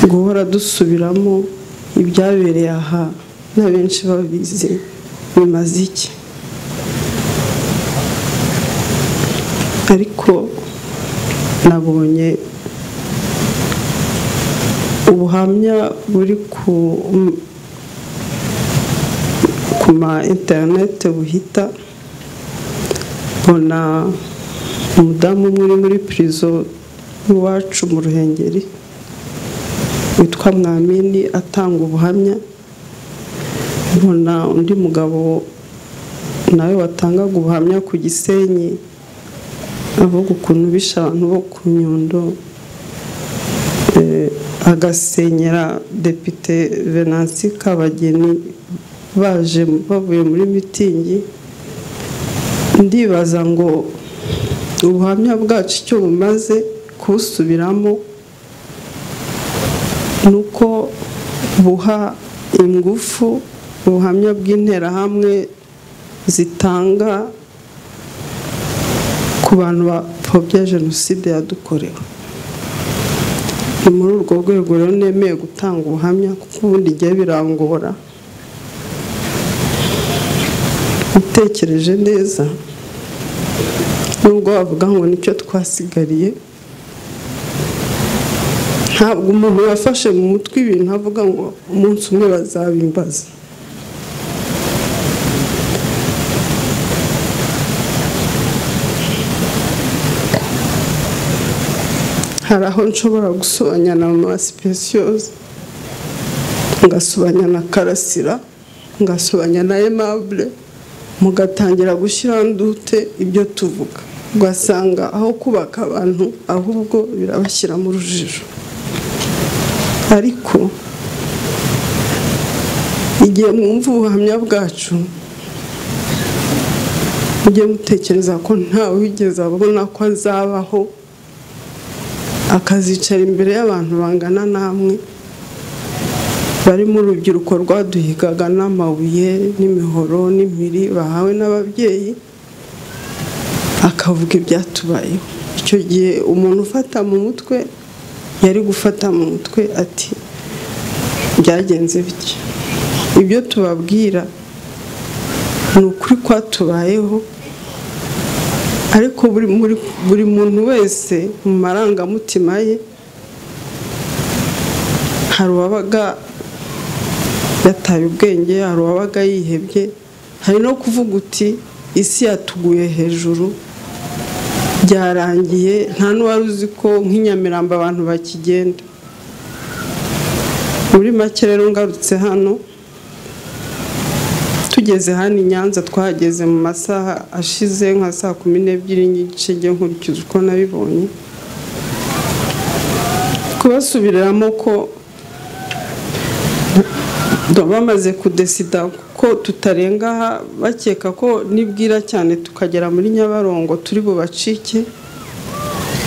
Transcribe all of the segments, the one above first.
guhora dusubiramo ibyabereye aha na benshi babizi bimaze iki ariko nabonye ubuhamya buri ku ma interinete buhita mbona umudamu umwe uri muri pirizo y'iwacu mu ruhengeri witwa mwamini atanga ubuhamya mbona undi mugabo nawe watangaga ubuhamya ku gisenyi avuga ukuntu bishe abantu bo ku nyundo agasenyera depite venansi kabageni baje bavuye muri mitingi ndibaza ngo ubuhamya bwacu icyo bumaze kubusubiramo ni uko buha ingufu ubuhamya bw'interahamwe zitanga ku bantu bapfobya jenoside yadukorewe ni muri urwo rwego rero nemeye gutanga ubuhamya kuko ubundi igihe birangora utekereje neza nubwo wavuga ngo nicyo twasigariye ntabwo umuntu yafashe mu mutwe ibintu avuga ngo umunsi umwe bazabimbaza hari aho nshobora gusobanya na mama sipesiyoze ngasobanya na karasira ngasobanya na emabure mugatangira gushyiraho ndute ibyo tuvuga ugasanga aho kubaka abantu ahubwo birabashyira mu rujijo ariko igihe mwumva ubuhamya bwacu mujye mutekereza ko ntawe wigeze abona ko azabaho akazicara imbere y'abantu bangana namwe barimo urubyiruko rwaduhigaga n'amabuye n'imihoro n'impiri bahawe n'ababyeyi akavuga ibyatubayeho icyo gihe umuntu ufata mu mutwe yari gufata mu mutwe ati byagenze bityo ibyo tubabwira ni ukuri kwatubayeho ariko buri muntu wese mu marangamutima ye hari uwabaga yataye ubwenge hari uwabaga yihebye hari no kuvuga uti isi yatuguye hejuru byarangiye nta n'uwari uzi ko nk'inyamirambo abantu bakigenda muri make rero ngarutse hano tugeze hano i nyanza twahageze mu masaha ashize nka saa kumi n'ebyiri n'igice njye nkurikije uko nabibonye kubasubiriramo ko bamaze kudesida ko tutarenga aha bakeka ko nibwira cyane tukagera muri nyabarongo turi bubacike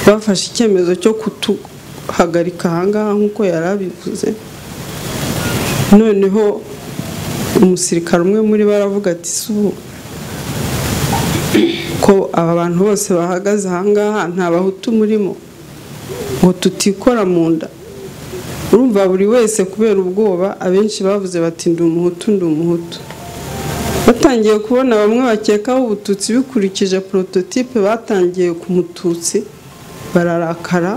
bafashe icyemezo cyo kutuhagarika ahangaha nk'uko yari abivuze noneho umusirikare umwe muri bo aravuga ati subu ko aba bantu bose bahagaze ahangaha nta bahutu murimo ngo tutikora mu nda urumva buri wese kubera ubwoba abenshi bavuze bati ndi umuhutu ndi umuhutu batangiye kubona bamwe bakekaho ubututsi bikurikije porototipe batangiye ku mututsi bararakara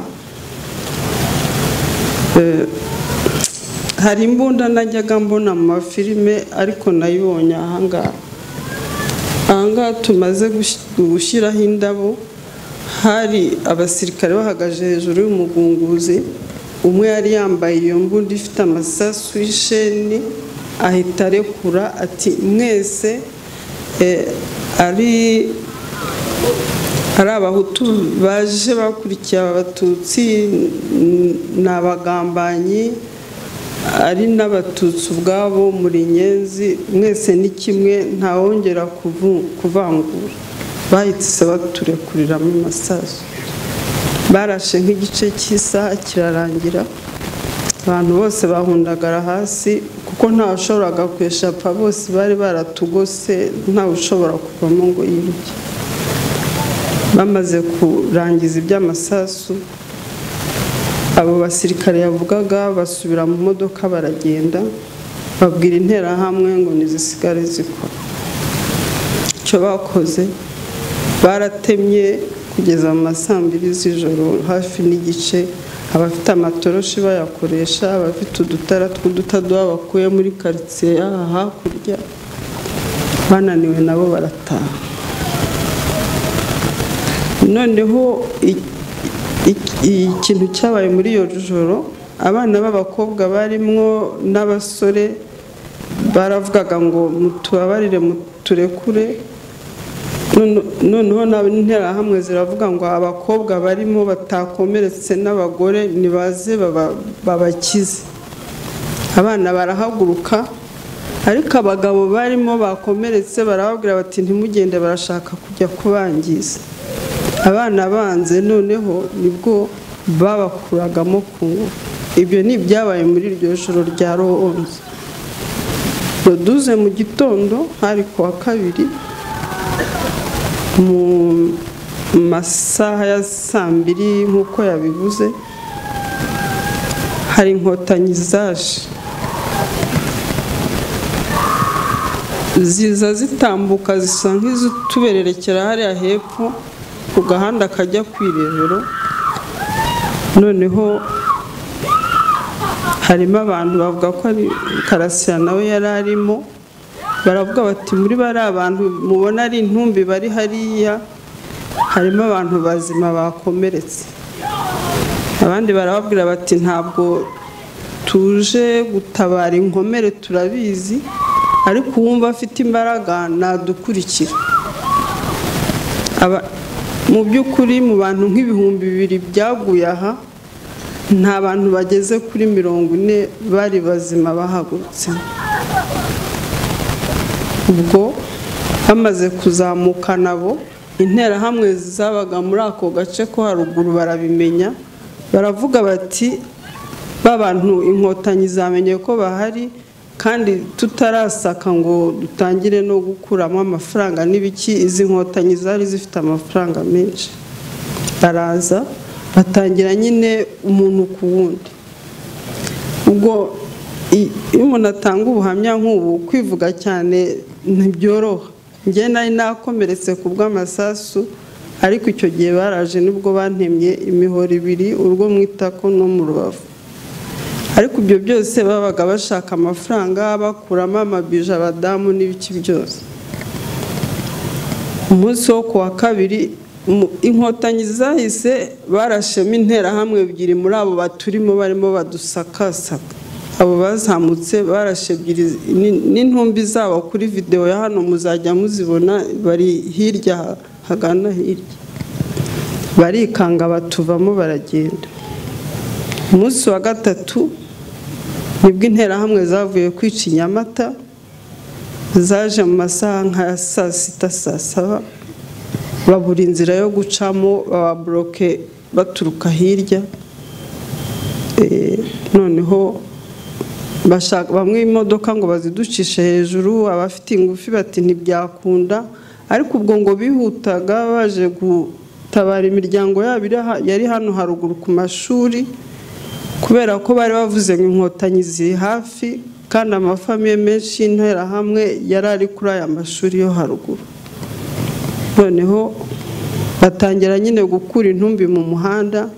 hari imbunda najyaga mbona mu mafilime ariko nayibonye ahangaha ahangaha tumaze gushyiraho indabo hari abasirikare bahagaze hejuru y'umugunguzi umwe yari yambaye iyo mbunda ifite amasasu y'isheni ahita arekura ati mwese ari ari abahutu baje bakurikiye abatutsi ni abagambanyi ari n'abatutsi ubwabo muri nyenzi mwese ni kimwe ntawongera kuvangura bahise baturekurira mu masasu barashe nk'igice cy'isaha kirarangira abantu bose bahundagara hasi kuko ntawushoboraga kweshapa bose bari baratugose ntawushobora kuvamo ngo yiruke bamaze kurangiza iby'amasasu abo basirikare yavugaga basubira mu modoka baragenda babwira interahamwe ngo ntizisigare zikora icyo bakoze baratemye kugeza mu masambiri z'ijoro hafi n'igice abafite amatoroshi bayakoresha abafite udutara tw'udutadoha bakuye muri karitsiye y'aha hakurya bananiwe nabo barataha noneho ikintu cyabaye muri iyo joro abana b'abakobwa barimwo n'abasore baravugaga ngo mutubabarire muturekure noneho n'interahamwe ziravuga ngo abakobwa barimo batakomeretse n'abagore ntibaze babakize abana barahaguruka ariko abagabo barimo bakomeretse barababwira bati ntimugende barashaka kujya kubangiza abana banze noneho nibwo babakuragamo ku ngufu ibyo ni ibyabaye muri iryo joro rya ronze roduze mu gitondo hari ku wa kabiri mu masaha ya saa mbiri nk'uko yabivuze hari inkotanyi zaje ziza zitambuka zisa nk'izitubererekera hariya hepfo ku gahanda kajya ku irebero noneho harimo abantu bavuga ko ari karasira nawe yari arimo baravuga bati muri bari abantu mubona ari intumbi bari hariya harimo abantu bazima bakomeretse abandi barababwira bati ntabwo tuje gutabara inkomere turabizi ariko uwumva afite imbaraga nadukurikira mu by'ukuri mu bantu nk'ibihumbi bibiri byaguye aha nta bantu bageze kuri mirongo ine bari bazima bahagurutse ubwo bamaze kuzamuka nabo interahamwe zabaga muri ako gace ko haruguru barabimenya baravuga bati bantu inkotanyi zamenye ko bahari kandi tutarasaka ngo dutangire no gukuramo amafaranga n'ibiki izi nkotanyi zari zifite amafaranga menshi baraza batangira nyine umuntu ku wundi ubwo iyo umuntu atanga ubuhamya nk'ubu kwivuga cyane ntibyoroha njye nari nakomeretse ku bw'amasasu ariko icyo gihe baraje nibwo bantemye imihoro ibiri urwo mu itako no mu rubavu ariko ibyo byose babaga bashaka amafaranga bakuramo amabije abadamu n'ibiki byose umunsi wo ku wa kabiri inkotanyi zahise barashema interahamwe ebyiri muri abo baturimo barimo badusakasaka abo bazamutse barashe ebyiri n'intumbi zabo kuri videwo ya hano muzajya muzibona bari hirya hagana hirya barikanga batuvamo baragenda umunsi wa gatatu nibwo interahamwe zavuye kwica inyamata zaje mu masaha nka saa sita saa saba babura inzira yo gucamo bababoroke baturuka hirya noneho bamwe imodoka ngo baziducishe hejuru abafite ingufi bati ntibyakunda ariko ubwo ngo bihutaga baje gutabara imiryango yabo yari hano haruguru ku mashuri kubera ko bari bavuze ngo inkotanyi ziri hafi kandi amafamiye menshi y'interahamwe yari ari kuri aya mashuri yo haruguru noneho batangira nyine gukura intumbi mu muhanda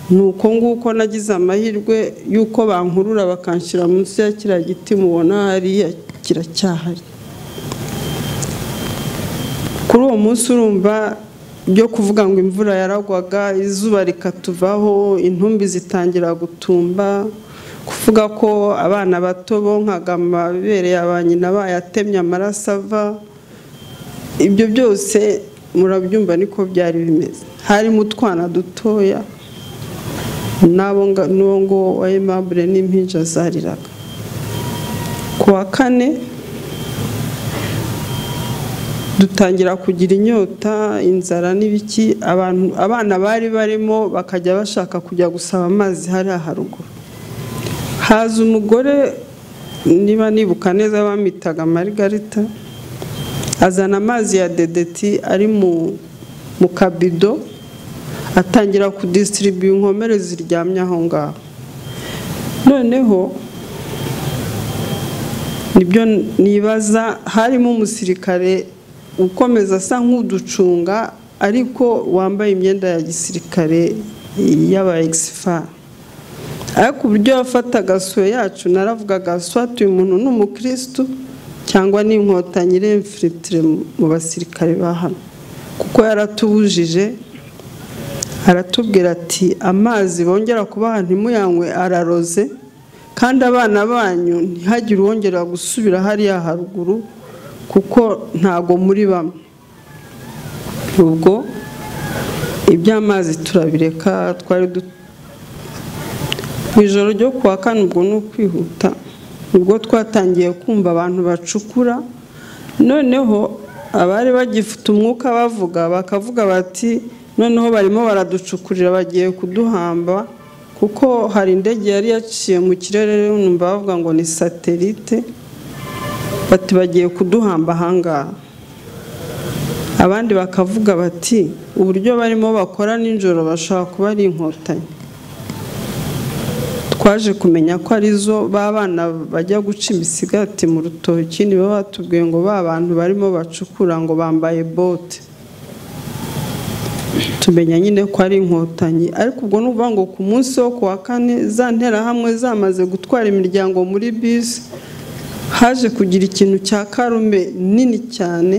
ni uko nguko nagize amahirwe y'uko bankurura bakanshyira munsi ya kiriya giti mubona hariya kiracyahari kuri uwo munsi urumva byo kuvuga ngo imvura yaragwaga izuba rikatuvaho intumbi zitangira gutumba kuvuga ko abana bato bonkaga amabere ya ba nyina bayatemye amaraso ava ibyo byose murabyumva niko byari bimeze harimo utwana dutoya n'uwo nguwo wa emabure n'impinja zariraga ku wa kane dutangira kugira inyota inzara n'ibiki abana bari barimo bakajya bashaka kujya gusaba amazi hariya haruguru haza umugore niba nibuka neza bamitaga marigarita azana amazi ya dedeti ari mu kabido atangira kudisitiribiya inkomere ziryamye aho ngaho noneho nibyo nibaza harimo umusirikare ukomeza asa nk'uducunga ariko wambaye imyenda ya gisirikare y'aba egisifa ariko uburyo yafataga soya yacu naravugaga swati uyu muntu ni umukirisitu cyangwa ni inkotanyi iremfiritire mu basirikare ba hano kuko yaratubujije aratubwira ati amazi bongera kubaha ntimuyanywe araroze kandi abana banyu ntihagire uwongera gusubira hariya haruguru kuko ntago muri bamwe ubwo iby'amazi turabireka twari mu ijoro ryo kuwa kane ubwo ni ukwihuta ubwo twatangiye kumva abantu bacukura noneho abari bagifite umwuka bavuga bakavuga bati noneho barimo baraducukurira bagiye kuduhamba kuko hari indege yari yaciye mu kirere numva bavuga ngo ni satelite bati bagiye kuduhamba ahangaha abandi bakavuga bati uburyo barimo bakora nijoro bashobora kuba ari inkotanyi twaje kumenya ko arizo ba bana bajya guca imisigati mu rutoki nibo batubwiye ngo ba bantu barimo bacukura ngo bambaye bote tumenya nyine ko ari inkotanyi ariko ubwo ni ukuvuga ngo ku munsi wo ku wa kane za nterahamwe zamaze gutwara imiryango muri bisi haje kugira ikintu cya karume nini cyane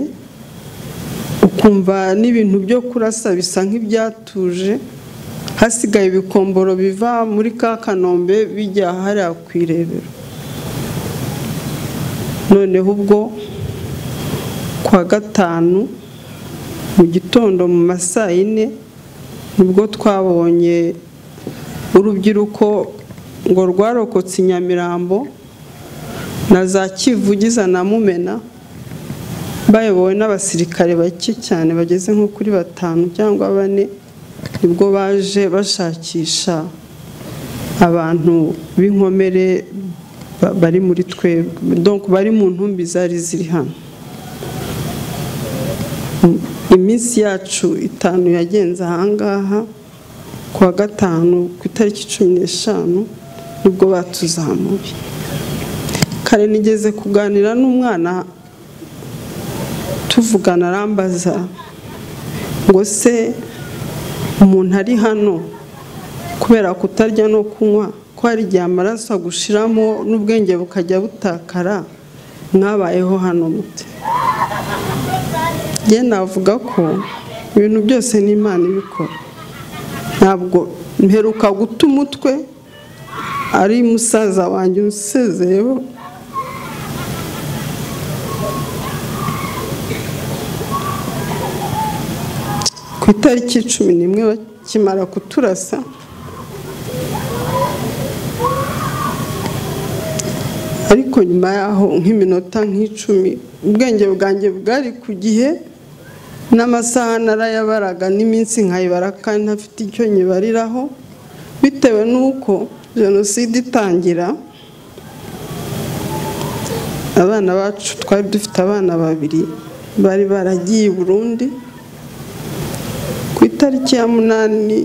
ukumva n'ibintu byo kurasa bisa nk'ibyatuje hasigaye ibikomboro biva muri ka kanombe bijya hariya ku irebero noneho ubwo kuwa gatanu mu gitondo mu masaa yine nibwo twabonye urubyiruko ngo rwarokotse i nyamirambo na za kivugiza na mumena bayobowe n'abasirikare bake cyane bageze nko kuri batanu cyangwa bane nibwo baje bashakisha abantu b'inkomere bari muri twebwe bari mu ntumbi zari ziri hano iminsi yacu itanu yagenze ahangaha ku wa gatanu ku itariki cumi n'eshanu nibwo batuzamuye kare nigeze kuganira n'umwana tuvugana arambaza ngo se umuntu ari hano kubera kutarya no kunywa ko hari igihe amaraso agushiramo n'ubwenge bukajya butakara mwabayeho hano mute ye navuga ko ibintu byose ni imana ibikora ntabwo mperuka guta umutwe ari musaza wanjye usezeyeho ku itariki cumi n'imwe bakimara kuturasa ariko nyuma yaho nk'iminota nk'icumi ubwenge bwanjye bwari ku gihe n'amasaha narayabaraga n'iminsi nkayibara kandi ntafite icyo nyibariraho bitewe n'uko jenoside itangira abana bacu twari dufite abana babiri bari baragiye i burundi ku itariki ya munani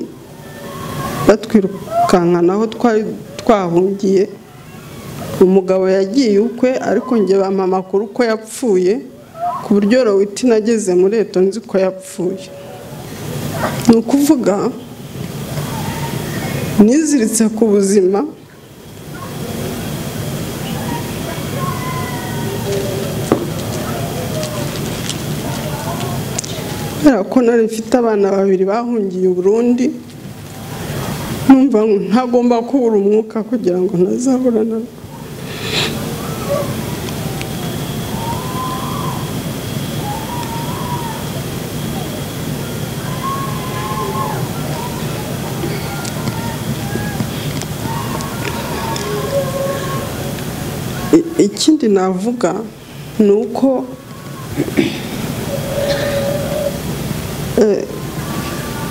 batwirukankana aho twari twahungiye umugabo yagiye ukwe ariko njye bampa amakuru ko yapfuye ku buryo rowiti nageze muri leta nzi ko yapfuye ni ukuvuga niziritse ku buzima kubera ko nari mfite abana babiri bahungiye uburundi numva ntagomba kubura umwuka kugira ngo ntazaburana ikindi navuga ni uko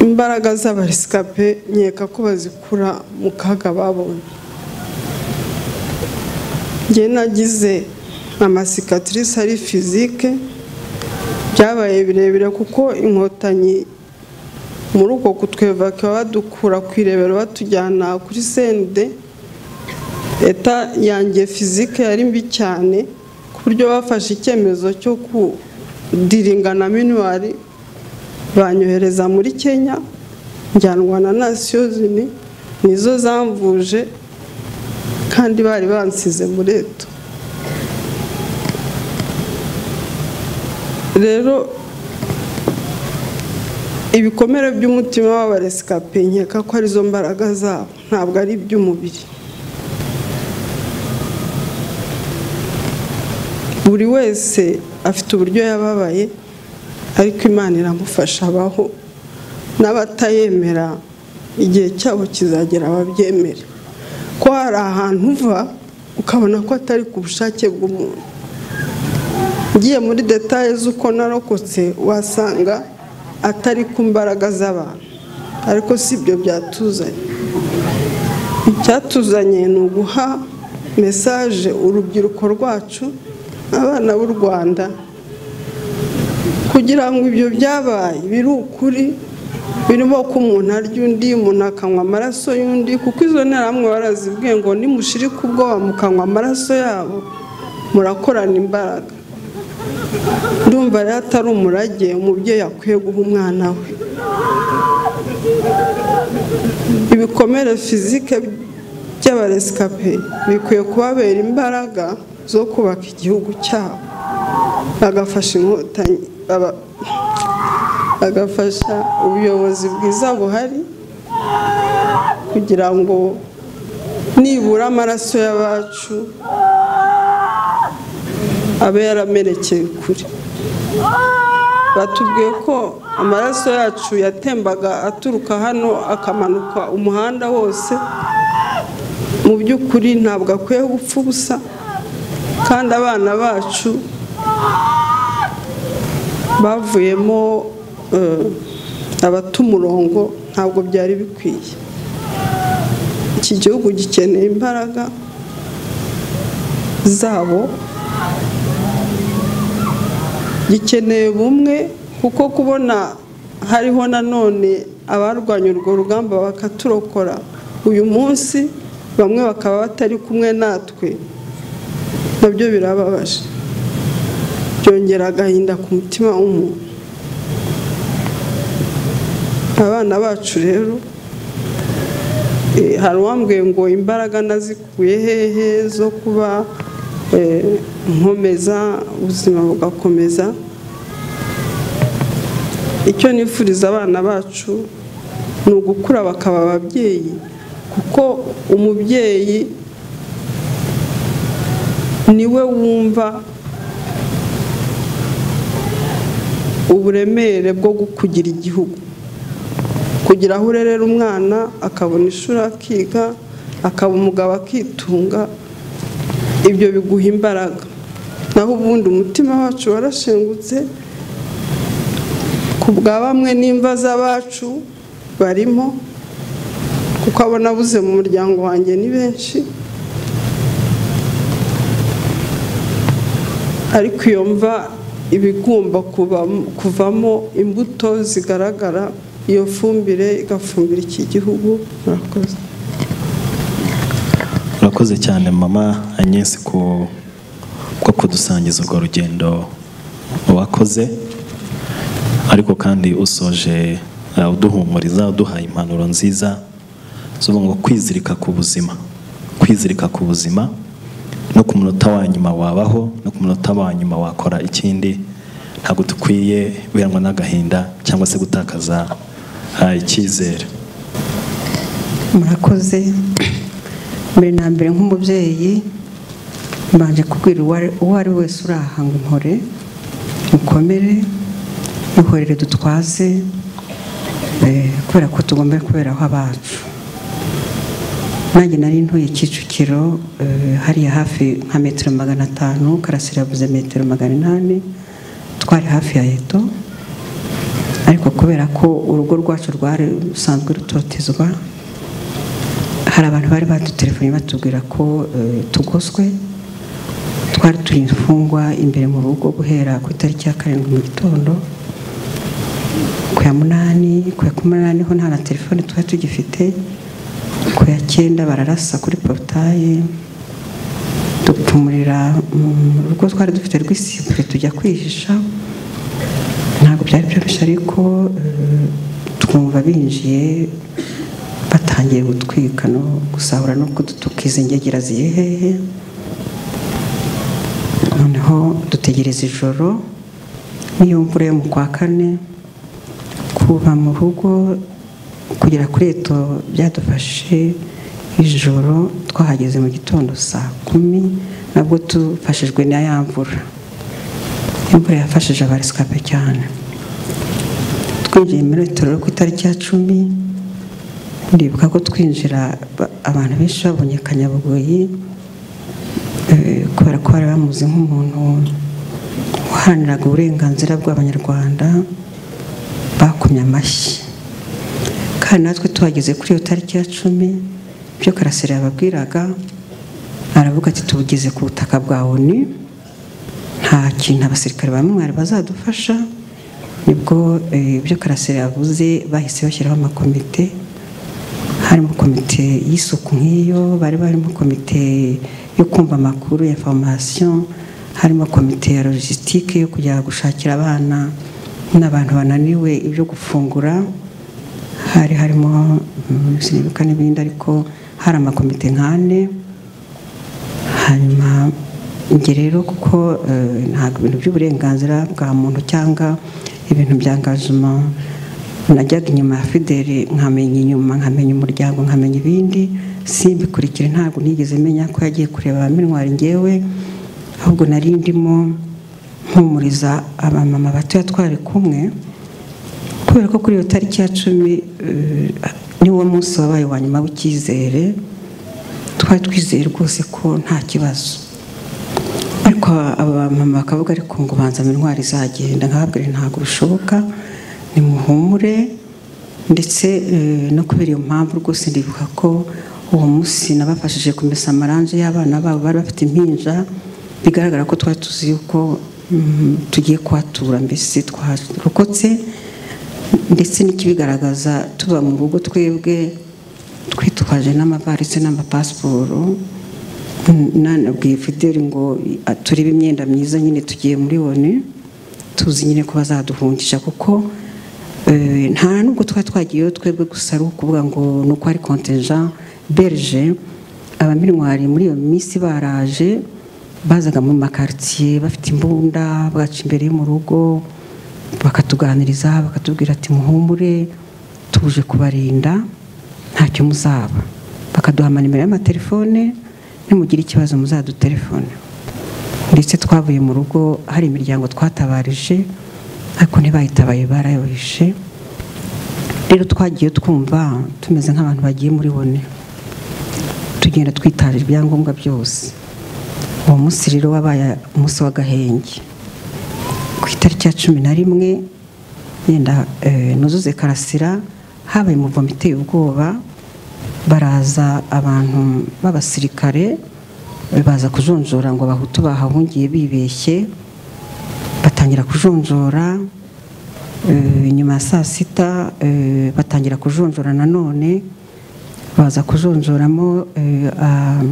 imbaraga z'abarisikape nkeka ko bazikura mu kaga babonye njye nagize amasikatirisi ari fizike byabaye birebire kuko inkotanyi muri uko kutweva badukura ku irebero batujyana kuri sende leta yanjye fizike yari mbi cyane ku buryo bafashe icyemezo cyo kudiringa na minuwari banyohereza muri kenya njyanwa na nasiyozini nizo zamvuje kandi bari bansize muri eto rero ibikomere by'umutima w'abaresikape nkeka ko arizo mbaraga zabo ntabwo ari iby'umubiri buri wese afite uburyo yababaye ariko imana iramufasha abaho n'abatayemera igihe cyabo kizagera babyemere ko hari ahantu uva ukabona ko atari ku bushake bw'umuntu ugiye muri detaye z'uko narokotse wasanga atari ku mbaraga z'abantu ariko si ibyo byatuzanye icyatuzanye ni uguha mesaje urubyiruko rwacu abana b'u rwanda kugira ngo ibyo byabaye biri ukuri birimo ko umuntu arya undi umuntu akanywa amaraso y'undi kuko izo nterahamwe barazibwiye ngo nimushirike ubwoba mukanywa amaraso yabo murakorana imbaraga ndumva rero atari umurage umubyeyi akwiye guha umwana we ibikomere fizike by'abaresikape bikwiye kubabera imbaraga zo kubaka igihugu cyabo bagafasha inkotanyi bagafasha ubuyobozi bwiza buhari kugira ngo nibura amaraso y'abacu abe yaramerekeye kure batubwiye ko amaraso yacu yatembaga aturuka hano akamanuka umuhanda wose mu by'ukuri ntabwo akwiye gupfa ubusa kandi abana bacu bavuyemo abata umurongo ntabwo byari bikwiye iki gihugu gikeneye imbaraga zabo gikeneye bumwe kuko kubona hariho nanone abarwanya urwo rugamba bakaturokora uyu munsi bamwe bakaba batari kumwe natwe nabyo birababaje byongera agahinda ku mutima w'umuntu abana bacu rero hari uwambwiye ngo imbaraga nazikuye hehe zo kuba nkomeza ubuzima bugakomeza icyo nifuriza abana bacu ni ugukura bakaba ababyeyi kuko umubyeyi niwe wumva uburemere bwo kugira igihugu kugira aho urerera umwana akabona ishuri akiga akaba umugabo akitunga ibyo biguha imbaraga naho ubundi umutima wacu warashengutse ku bwa bamwe n'imva z'abacu barimo kuko abo nabuze mu muryango wanjye ni benshi ariko iyo mva ibigomba kuvamo imbuto zigaragara iyo fumbire igafumbira iki gihugu murakoze urakoze cyane mama anyesi ku bwo kudusangiza urwo rugendo wakoze ariko kandi usoje uduhumuriza uduhaye impanuro nziza z'ubu ngo kwizirika ku buzima kwizirika ku buzima no ku munota wa nyuma wabaho no ku munota wa nyuma wakora ikindi ntabwo dukwiye biranwa n'agahinda cyangwa se gutakaza icyizere murakoze mbere na mbere nk'umubyeyi mbanje kubwira uwo ari wese uri aha ngo mpore mukomere duhorere dutwaze kubera ko tugomba kuberaho abacu nanjye nari ntuye kicukiro hariya hafi nka metero magana atanu karasira yabuze metero magana inani twari hafi ya eto ariko kubera ko urugo rwacu rwari rusanzwe rutotezwa hari abantu bari badutelefoni batubwira ko tugoswe twari turi imfungwa imbere mu rugo guhera ku itariki ya karindwi mu gitondo ku ya munani ku ya kumi n'umunani ho nta na telefone twari tugifite ku ya cyenda bararasa kuri porutaye dupfumurira mu rugo twari dufite rw'isipure tujya kwihisha ntabwo byari byoroshye ariko eh, twumva binjiye batangiye gutwika no gusahura no kudutuka izi ngegera ziri hehe noneho dutegereza ijoro n'iyo mvura yo mu kwa kane kuva mu rugo kugera kuri eto byadufashe ijoro twahageze mu gitondo saa kumi nabwo tufashijwe na ya mvura imvura yafashije abarisikape cyane twinjiye muri retoro ku itariki ya cumi ndibuka ko twinjira ba- abantu benshi babonye kanyabugoyi eh, kubera ko bari bamuzi nk'umuntu waharaniraga uburenganzira bw'abanyarwanda bakumye amashyi kandi natwe tuhageze kuri iyo tariki ya cumi ibyo karasira yababwiraga aravuga ati tubugeze ku butaka bwa onu nta kintu abasirikare ba mwari bazadufasha nibwo eh, ibyo karasira yavuze bahise bashyiraho amakomite harimo komite y'isuku nk'iyo bari barimo komite yo kumva amakuru ya formation harimo komite ya logistique yo kujya gushakira abana n'abantu bananiwe ibyo gufungura hari harimo mm, sinibuka n'ibindi ariko hari amakomite nk'ane hanyuma njye rero kuko eh, ntabwo ibintu by'uburenganzira bwa muntu cyangwa ibintu bya ngajima najyaga inyuma ya fideli nkamenya inyuma nkamenya umuryango nkamenya ibindi simbikurikire ntabwo nigeze menya ko yagiye kureba abaminwari ngewe ahubwo nari ndimo mpumuriza abamama batoya twari kumwe kubera ko kuri iyo tariki ya cumi eh, niwo munsi wabaye wa nyuma w'icyizere twari twizeye rwose ko nta kibazo ariko aba mama bakavuga ariko ngo banzamo intwari izagenda nkababwira ntabwo bishoboka nimuhumure ndetse eh, no kubera iyo mpamvu rwose ndibuka ko uwo munsi nabafashije kumesa amaranje y'abana babo bari bafite impinja bigaragara ko twari tuzi yuko mm, tugiye kuhatura mbese twarokotse ndetse n'ikibigaragaza tuba mu rugo twebwe twitwaje n'amavarisi n'amapasiporo Mm, nanabwiye fideli ngo "Ah, turebe imyenda myiza nyine tugiye muri onu tuzi nyine ko bazaduhungisha kuko eh, nta nubwo twari twagiyeyo twebwe gusa ari ukuvuga ngo ni uko ari kontinja berge abaminwari muri iyo minsi baraje bazaga mu makaritsiye bafite imbunda bwaca imbere yo mu rugo bakatuganiriza bakatubwira ati muhumure tuje kubarinda ntacyo muzaba bakaduha amanimero y'amatelefone nimugira ikibazo muzadutelefone ndetse twavuye mu rugo hari imiryango twatabarije ariko ntibahitabaye barayohishe rero twagiye twumva tumeze nk'abantu bagiye muri bone tugenda twitaje ibyangombwa byose uwo munsi rero wabaye umunsi w'agahenge ku itariki ya cumi na rimwe yenda eh, nuzuze karasira habaye umuvumo iteye ubwoba baraza abantu b'abasirikare eh, baza kujonjora ngo abahutu bahahungiye bibeshye batangira kujonjora eh, nyuma ya saa sita eh, batangira kujonjora nanone baza kujonjoramo eh, a-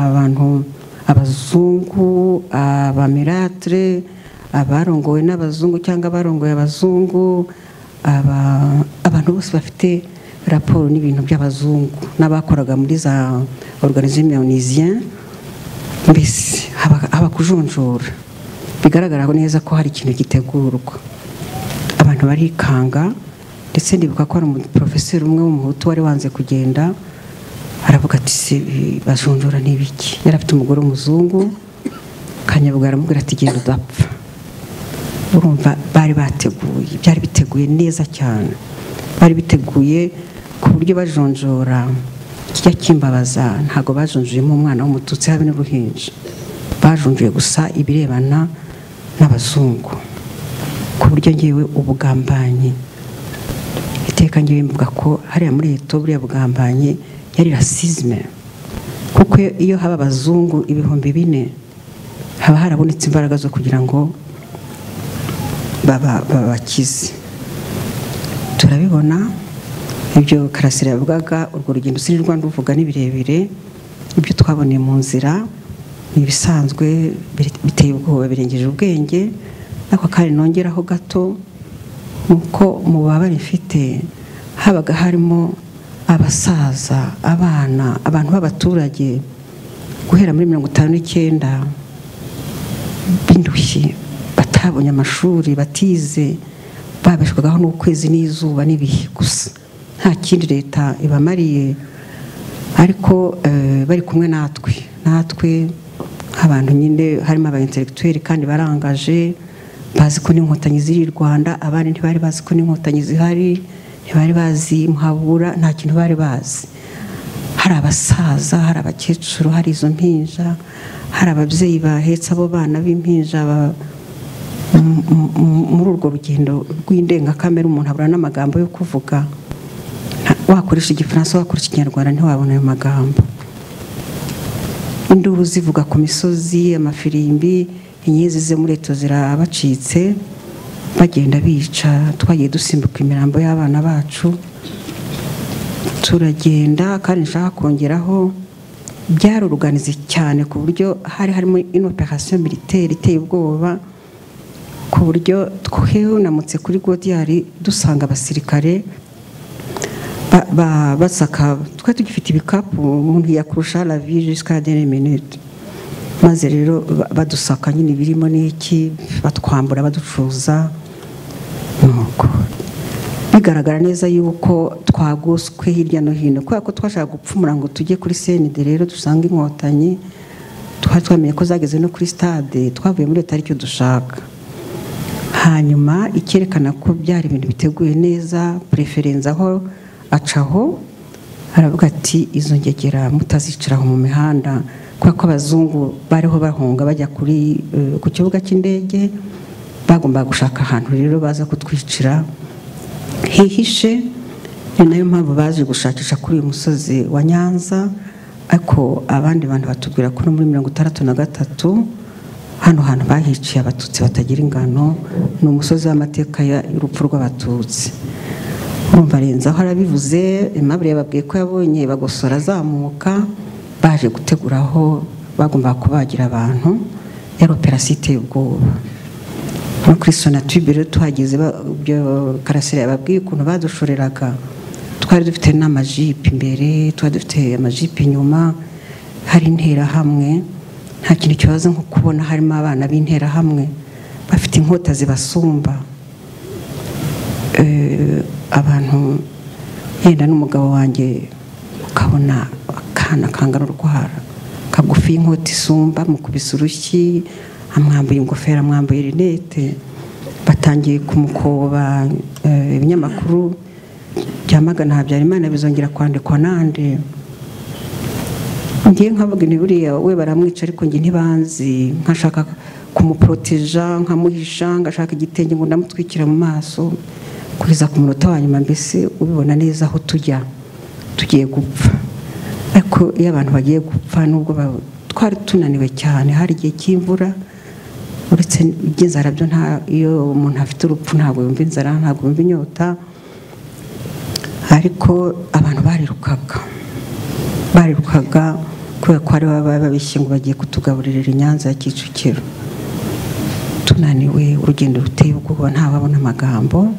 abantu abazungu abamiratre abarongowe n'abazungu cyangwa abarongoye abazungu aba- abantu bose bafite raporo n'ibintu by'abazungu n'abakoraga muri za organizimionisien mbese haba haba kujonjora bigaragara neza ko hari ikintu gitegurwa abantu barikanga ndetse ndibuka ko hari umuporofeseri umwe w'umuhutu wari wanze kugenda aravuga ati se eh, bajonjora ni ibiki yari afite umugore w'umuzungu kanyabuga aramubwira ati genda udapfa urumva bari bateguye byari biteguye neza cyane bari biteguye ku buryo bajonjora kijya kimbabaza ntabwo bajonjuyemo umwana w'umututsi habe n'uruhinja bajonjuye gusa ibirebana n'abazungu ku buryo ngewe ubugambanyi iteka ngewe mvuga ko hariya muri leta buriya bugambanyi yari rasizime kuko iyo haba abazungu ibihumbi bine haba harabonetse imbaraga zo kugira ngo baba- babakize turabibona ibyo karasira yavugaga urwo rugendo sinirwa nduvuga ni birebire ibyo twaboneye mu nzira ni ibisanzwe biri- biteye ubwoba birengeje ubwenge ariko kandi nongeraho gato nuko mu babare mfite habaga harimo abasaza abana abantu b'abaturage guhera muri mirongo itanu n'icyenda b'indushyi batabonye amashuri batize babeshwagaho n'ukwezi n'izuba n'ibihe gusa nta kindi leta ibamariye ariko eh, bari kumwe natwe natwe nk'abantu nyine harimo aba intellectuel kandi barangaje bazi ko n'inkotanyi ziri i rwanda abandi ntibari bazi ko n'inkotanyi zihari ntibari bazi muhabura nta kintu bari bazi hari abasaza hari abakecuru hari izo mpinja hari ababyeyi bahetse abo bana b'impinja ba- m- m- m- muri urwo rugendo rw'indengakamere umuntu abura n'amagambo yo kuvuga Nta- wakoresha igifaransa wakoresha ikinyarwanda ntiwabona ayo magambo induru zivuga ku misozi amafirimbi inyezi zo muri leta zirabacitse bagenda bica twagiye dusimbuka imirambo y'abana bacu turagenda kandi nshaka kongeraho byaruruganize cyane ku buryo hari harimo inoperasiyo militaire iteye ubwoba ku buryo twunamutse kuri godiyari dusanga abasirikare ba- ba- basaka twe tugifite ibikapu umuntu yakurusha la vie jusqu'à la dernière minute maze rero ba- badusaka nyine birimo n'iki batwambura baducuza nuko bigaragara neza yuko twagoswe hirya no hino kubera ko twashaka gupfumura ngo tujye kuri senide rero dusange inkotanyi twari twamenye ko zageze no kuri stade twavuye muri leta aricyo dushaka hanyuma icyerekana ko byari ibintu biteguye neza preferenza aho acaho aravuga ati izo ngegera mutaziciraho mu mihanda kubera ko abazungu bariho bahunga bajya kuri eh, ku kibuga cy'indege bagombaga gushaka ahantu rero baza kutwicira hihishe ni nayo mpamvu baje gushakisha kuri uyu musozi wa nyanza ariko abandi bantu batubwira ko no muri mirongo itandatu na gatatu hano hantu bahiciye abatutsi batagira ingano ni umusozi w'amateka ya- y'urupfu rw'abatutsi urumva arenzaho arabivuze Aimable yababwiye ko yabonye bagosora azamuka baje gutegura aho bagombaga kubagira abantu yari operasiyo iteye ubwoba no kuri sonatube rero tuhageze ba- ibyo karasira yababwiye ukuntu badushoreraga twari dufite n'amajipo imbere twari dufite amajipo inyuma hari interahamwe nta kintu kibazo nko kubona harimo abana b'interahamwe bafite inkota zibasumba Eh, abantu yenda n'umugabo wanjye ukabona akana kangana urwara kagufi y'inkota isumba mukubise urushyi amwambaye ingofero amwambaye rinete batangiye kumukoba eh, ibinyamakuru bya magana habyarimana bizongera kwandikwa nande ngiye nkavuga ni buriya we baramwica ariko njye ntibanzi nkashaka kumuporoteja nkamuhisha ngashaka igitenge ngo ndamutwikira mu maso kugeza ku munota wa nyuma mbese ubibona neza aho tujya tugiye gupfa ariko iyo abantu bagiye gupfa nubwo ba- twari tunaniwe cyane hari igihe cy'imvura uretse iby'inzara byo nta iyo umuntu afite urupfu ntabwo yumva inzara ntabwo yumva inyota ariko abantu barirukaga barirukaga kubera ko ari baba babishye ngo bagiye kutugaburirira i nyanza ya kicukiro tunaniwe urugendo ruteye ubwoba ntawabona amagambo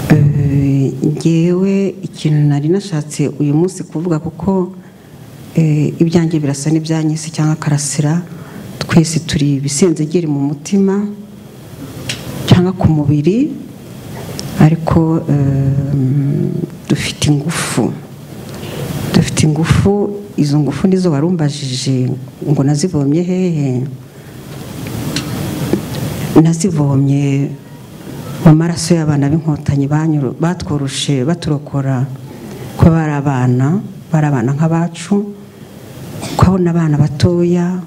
Eh, ngewe ikintu nari nashatse uyu munsi kuvuga kuko eh, ibyanjye birasa n'ibyanyise cyangwa karasira twese turi ibisenzegeri mu mutima cyangwa ku mubiri ariko eh, dufite ingufu dufite ingufu izo ngufu nizo warumbajije ngo nazivomye hehe nazivomye mu maraso y'abana b'inkotanyi banyuru- batworoshe baturokora ko bari abana bari abana nk'abacu kubona abana batoya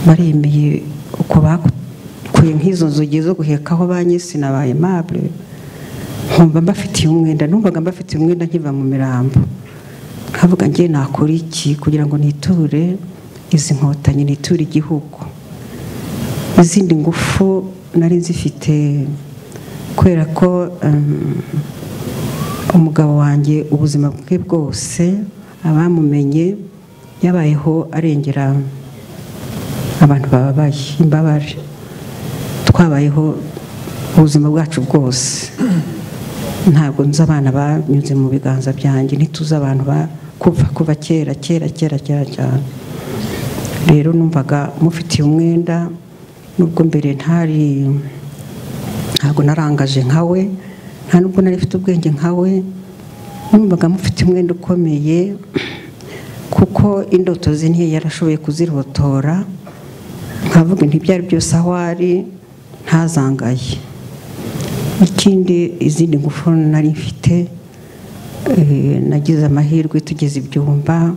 baremeye uko bakuye nk'izo nzugi zo guhekaho ba nyisi na ba aimable nkumva mbafitiye umwenda numvaga mbafitiye umwenda nkiva mu mirambo nkavuga ngiye nakora iki kugira ngo niture izi nkotanyi niture igihugu izindi ngufu nari nzifite kubera ko um, umugabo wanjye ubuzima bwe bwose abamumenye yabayeho arengera abantu bababaye imbabare twabayeho ubuzima bwacu bwose ntabwo nzi abana banyuze mu biganza byanjye ntituzi abantu kuva kuva kera kera kera kera cyane rero numvaga mufitiye umwenda nubwo mbere ntari ntabwo narangaje nkawe nta nubwo nari mfite ubwenge nkawe numvaga mufite umwenda ukomeye kuko indoto ze ntiye yarashoboye kuzirotora nkavuga ntibyari byose aho ari ntazangaye ikindi izindi ngufu nari mfite nagize amahirwe tugeze ibyumba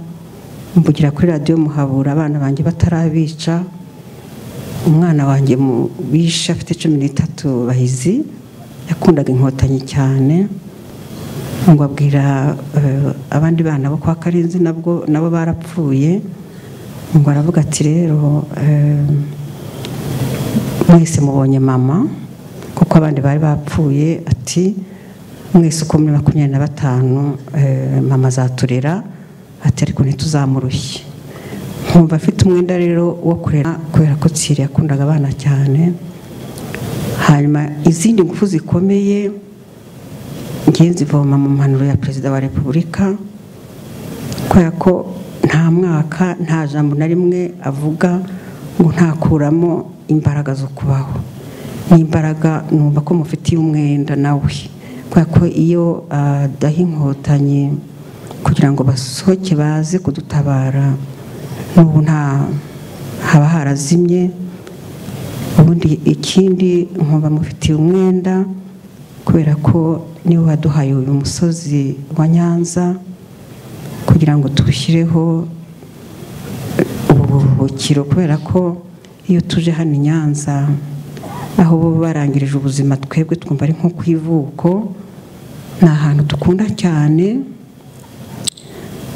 mvugira kuri radiyo muhabura abana banjye batarabica umwana wanjye bishe afite cumi n'itatu bahizi yakundaga inkotanyi cyane ngo abwira abandi bana bo kwa karenzi nabwo nabo barapfuye ngo aravuga ati rero mwese mubonye mama kuko abandi bari bapfuye ati mwese uko muri makumyabiri na batanu mama azaturera ati ariko ntituzamurushye nkumva afite umwenda rero wo kurera kubera ko tsiri yakundaga abana cyane hanyuma izindi ngufu zikomeye ngenzi zivoma mu mpanuro ya perezida wa repubulika kubera ko nta mwaka nta jambo na rimwe avuga ngo ntakuramo imbaraga zo kubaho n'imbaraga numva ko mufitiye umwenda nawe kubera ko iyo adaha inkotanyi kugira ngo basohoke baze kudutabara n'ubu nta haba harazimye ubundi ikindi nkumva mufitiye umwenda kubera ko niwe waduhaye uyu musozi wa nyanza kugira ngo tuwushyireho uburuhukiro kubera ko iyo tuje hano i nyanza aho bo barangirije ubuzima twebwe twumva ari nko ku ivuko ni ahantu dukunda cyane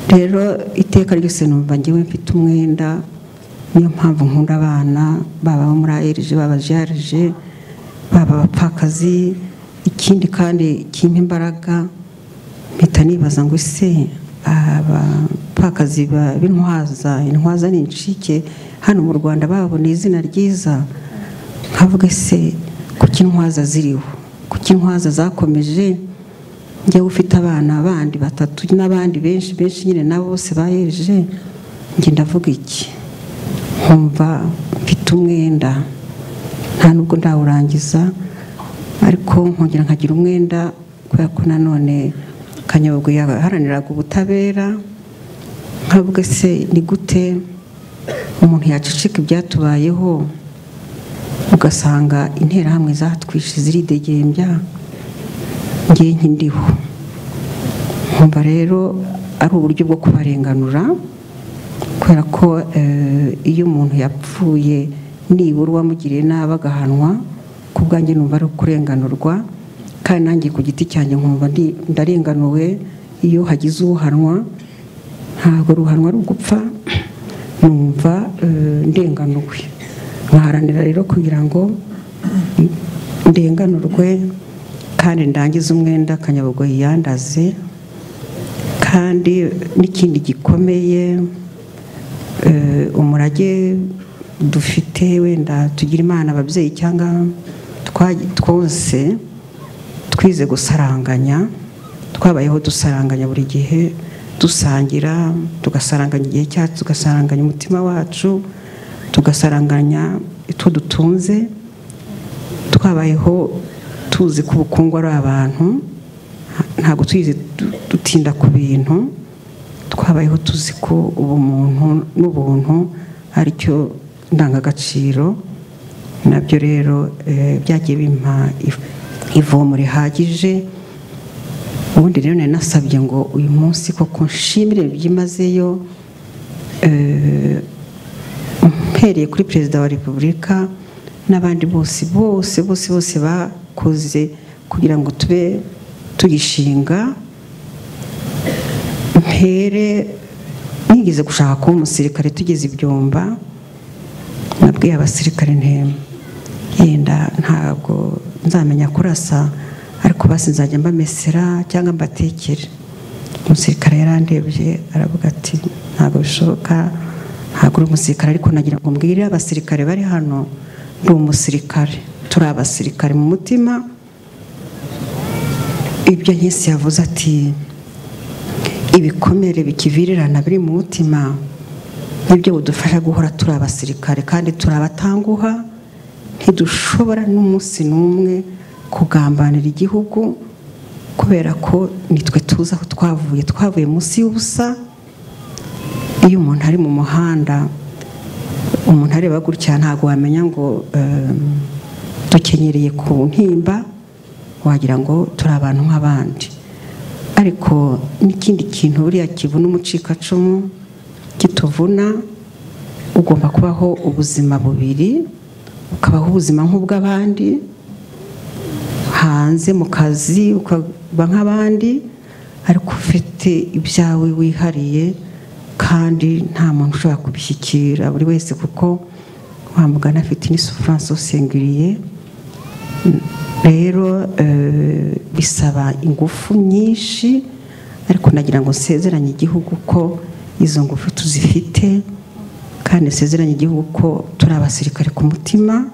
rero iteka ryose numva ngewe mfite umwenda niyo mpamvu nkunda abana baba abo muri ayereje baba jarije baba abapfakazi ikindi kandi kimpa imbaraga mpita nibaza ngo ese abapfakazi b'intwaza intwaza ni incike hano mu rwanda baboneye izina ryiza nkavuga ese kuki intwaza ziriho kuki intwaza zakomeje njyewe ufite abana bandi batatu n'abandi benshi benshi nyine nabo bose bahereje njye ndavuga iki nkumva mfite umwenda nta nubwo ndawurangiza ariko nkongera nkagira umwenda kubera ko nanone kanyabugu yaharaniraga ubutabera nkavuga se ni gute umuntu yaceceka ibyatubayeho ugasanga interahamwe zatwishe ziridegembya ngewe nk'indiho nkumva rero ari uburyo bwo kubarenganura kubera ko iyo umuntu yapfuye nibura uwamugiriye nabi agahanwa ku bwanjye numva ari ukurenganurwa kandi nanjye ku giti cyanjye nkumva ndarenganuwe iyo hagize uhanwa ntabwo ruhanwa ari ugupfa numva ndenganuwe nkaharanira rero kugira ngo ndenganurwe kandi ndangize umwenda akanyabugo yiyandaze kandi n'ikindi gikomeye umurage dufite wenda tugira imana ababyeyi cyangwa twose twize gusaranganya twabayeho dusaranganya buri gihe dusangira tugasaranganya igihe cyacu tugasaranganya umutima wacu tugasaranganya icyo dutunze twabayeho tuzi ko ubukungu ari abantu ntabwo tuzi dutinda ku bintu twabayeho tuzi ko ubumuntu n'ubuntu ari cyo ndangagaciro nabyo rero byagiye bimpa ivomo rihagije ubundi rero nari nasabye ngo uyu munsi koko nshimire byimazeyo uhereye kuri perezida wa repubulika n'abandi bose bose bose bose bakoze kugira ngo tube tugishinga mpere nigeze gushaka kuba umusirikare tugeze ibyumba nabwiye abasirikare ntema yenda ntabwo nzamenya kurasa ariko basi nzajya mbamesera cyangwa mbatekere umusirikare yarandebye aravuga ati ntabwo bishoboka ntabwo uri umusirikare ariko nagira ngo mbwire abasirikare bari hano ndi umusirikare turi abasirikare mu mutima ibyo nk'isi yavuze ati ibikomere bikivirirana biri mu mutima nibyo budufasha guhora turi abasirikare kandi turi abatanguha ntidushobora n'umunsi n'umwe kugambanira igihugu kubera ko nitwe tuzi aho twavuye twavuye munsi y'ubusa iyo umuntu ari mu muhanda umuntu areba gutya ntabwo wamenya ngo ehm, dukenyereye ku ntimba wagira ngo turi abantu nk'abandi ariko n'ikindi kintu buriya kivuna umucikacumu kituvuna ugomba kubaho ubuzima bubiri ukabaho ubuzima nk'ubw'abandi hanze mu kazi ukaba nk'abandi ariko ufite ibyawe wihariye kandi nta muntu ushobora kubishyikira buri wese kuko wamugana afite n'isufuranse usengiriye rero eh, bisaba ingufu nyinshi ariko nagira ngo nsezeranye igihugu ko izo ngufu tuzifite kandi nsezeranye igihugu ko turi abasirikare ku mutima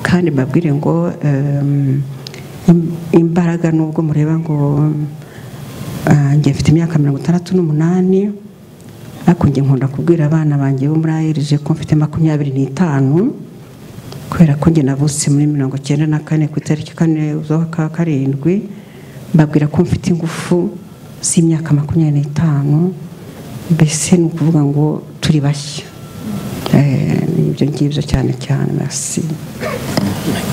kandi mbabwire ngo em, im- imbaraga nubwo mureba ngo ah, njye mfite imyaka mirongo itandatu n'umunani ariko njye nkunda kubwira abana banjye bo muri ayereje ko mfite makumyabiri n'itanu kubera ko njye navutse muri mirongo cyenda na kane ku itariki kane z'ukwa karindwi mbabwira ko mfite ingufu z'imyaka makumyabiri n'itanu mbese ni ukuvuga ngo turi bashya Eh, ni ibyo ngibyo cyane cyane merci